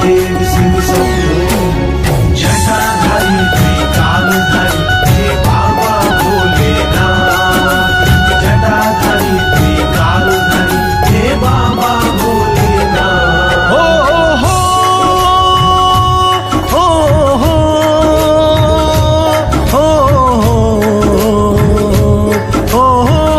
महादेव शिव शंभो जटाधारी त्रिकालधारी हे बाबा भोलेनाथ जटाधारी त्रिकालधारी हे बाबा भोलेनाथ हो हो हो हो हो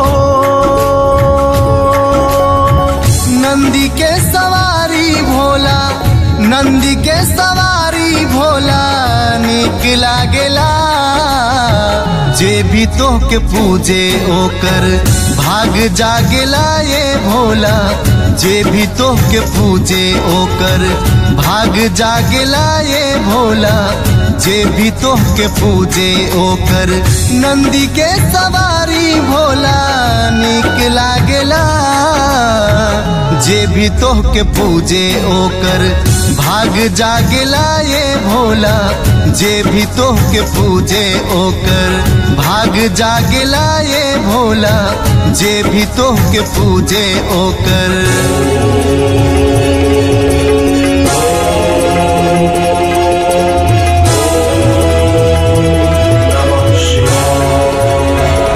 नंदी के सवारी भोला नंदी के सवारी भोला निक लागेला जे भी तो के पूजे ओकर भाग जागेला ये भोला जे भी तो के पूजे ओकर भाग जागेला ये भोला जे भी तो के पूजे ओकर नंदी के सवारी भोला निक लागेला जे भी तो के पूजे ओकर भाग जागेला ये भोला जे भी तो के पूजे ओकर भाग जागेला ये भोला जे भी तो के पूजे ओकर नमः शिवाय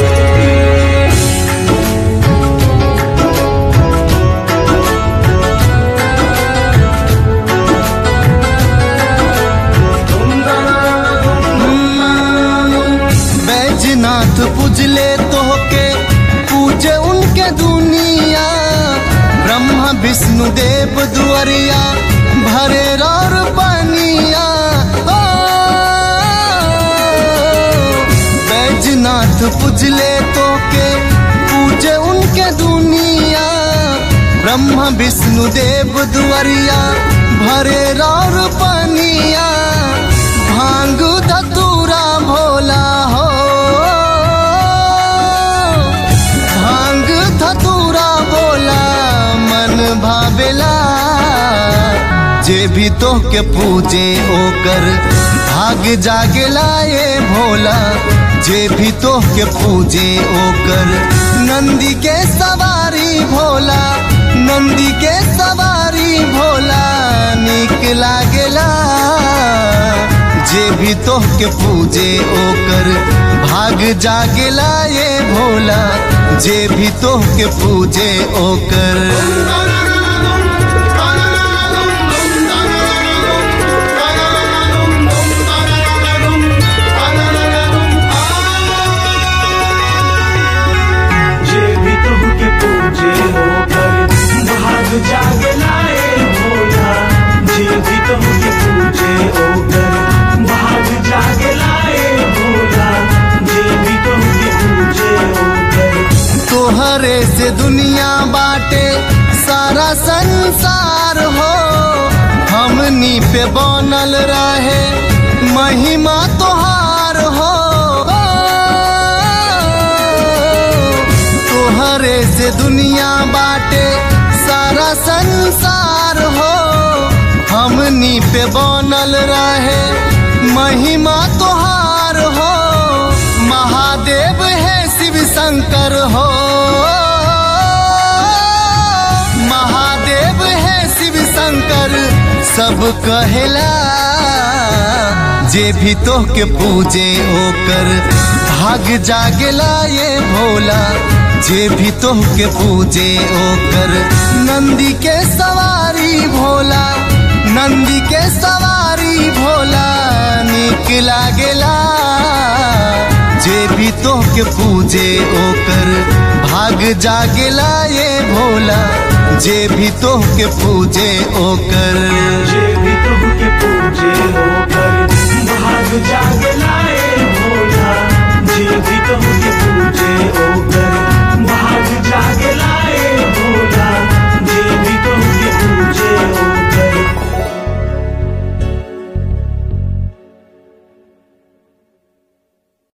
बैजनाथ पूजले तो के पूजे उनके दुनिया ब्रह्मा विष्णु देव दुआरिया भरे और पनिया ओ, बैजनाथ पूजले तो के पूजे उनके दुनिया ब्रह्मा विष्णु देव दुआरिया भरे और पनिया भांग धतूरा भोला हो भांग धतूरा भोला मन भावेला जे भी तो के पूजे ओकर भाग जागेला ये भोला जे भी तो के पूजे ओकर नंदी के सवारी भोला नंदी के सवारी भोला निक लागेला जे भी तो के पूजे ओकर भाग जागेला ये भोला जे भी तो के पूजे ओकर जे भी तुमके पूजे होकर भाग जाग लाए भोला जे भी तुमके पूजे होकर भाग जाग लाए भोला जे भी तुमके पूजे होकर तोहरे से दुनिया बाटे सारा संसार हो हमनी पे बनल रहे महिमा तोहार हो तोहरे से दुनिया बाटे सारा संसार हो हमनी पे बनल रहे महिमा तोहार हो महादेव है शिव शंकर हो महादेव है शिव शंकर सब कहेला जे भी तो के पूजे ओकर भाग जागेला ये भोला जे भी तो के पूजे ओकर नंदी के सवारी भोला नंदी के सवारी भोला निक लागेला जे भी तो के पूजे ओकर भाग जागेला ये भोला जे भी तो के पूजे ओकर जे भी तुमके पूजे होकर भाग जाग लाए